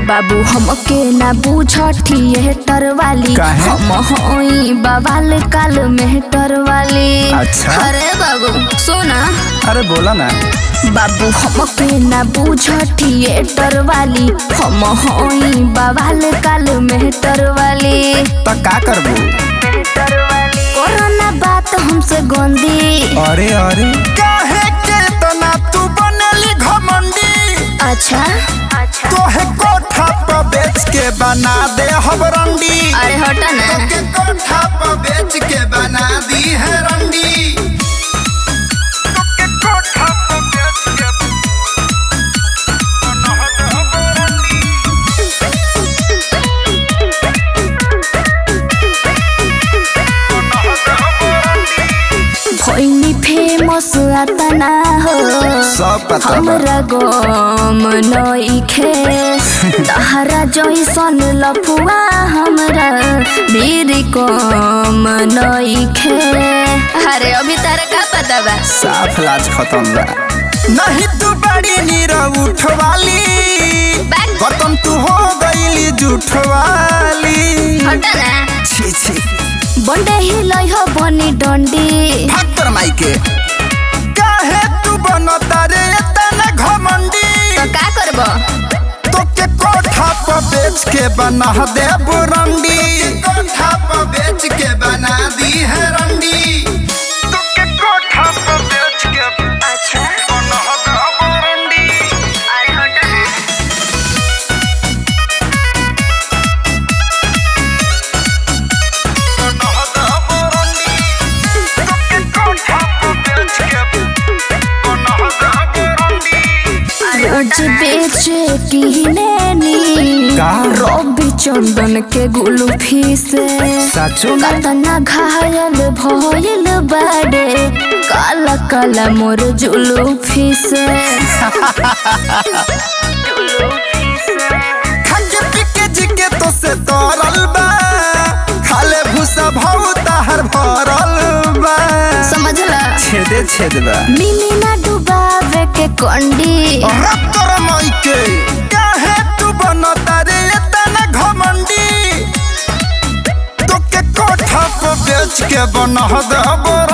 बाबू हमके ना बूझ थिएटर वाली काहे? हम होई बवाल काल मेहटर वाली अच्छा। अरे बाबू सुना अरे बोला ना बाबू हमके ना बूझ थिएटर वाली हम होई बवाल काल मेहटर वाली तो का करबू कोरोना बात हमसे गंदी अरे अरे काहे के तना तू बनली घमंडी अच्छा तोहे कोठा पर बेच के बना दे हम रंडी अरे हटा ना तोके कोठा पर बेच के बना दी है रंडी तोके कोठा पर बेच के बना दे हम रंडी। भइनी फेमस अतना हो सब पता बा। हमरा गम नइखे तहरा जैसन लफुआ हमरा मेरी कम नइखे अरे अभी तारा का पता बा साफ लाज खत्म बा नहीं तू बड़ी नीरा उठवाली बैग खत्म तू हो गईली जुठवाली हटा ना छी छी बंडे हिलै हो बनी डंडी भक्तर माई के काहे तू बनता रे तना घमंडी तो का करबो तोके कोठा पर बेच के बना दे बुरंडी कोठा पर बेच के बना दी है रंडी तोके कोठा पर बेच के अच्छा बना दे बुरंडी अरे हटा ना रोज बेचे किनेनी का? रवि चंदन के गुलफी से साचो में कतना घायल भइल बाडे काला काला मोर जुलूफी से खाके पीके जिके तो से तरल बा खाले भूसा भाव ताहर भरल बा समझला छेदे छेद बा मिनी ना डुबावे के कंडी रत्तर मई के काहे तू बनता रे तना घमंडी तोके कोठा पर बेच के बना दे